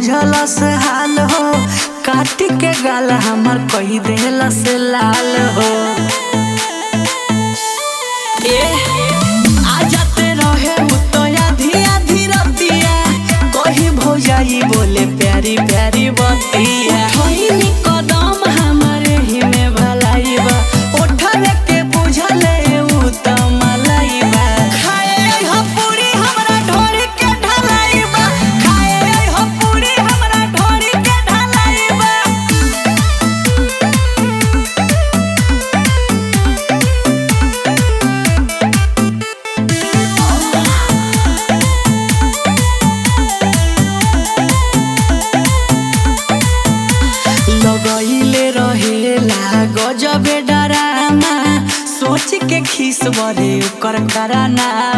बुझलस हाल हो काट के गाल हमर कही देलस लाल हो ए आ जाते रहे मुतया धिया धीरतिया कही भौजाई बोले प्यारी प्यारी बतिया ठोइनी कदम हमारे ही में भलाई बा ओठले के बुझले उ त मलाई बा खाए हो पूरी हमरा ढोरी के ढलाई बा खाए हो पूरी हमरा ढोरी के ढलाई बा लगैले रहेला गजबे डरामा सोच के खीस बरे ओकर करानामा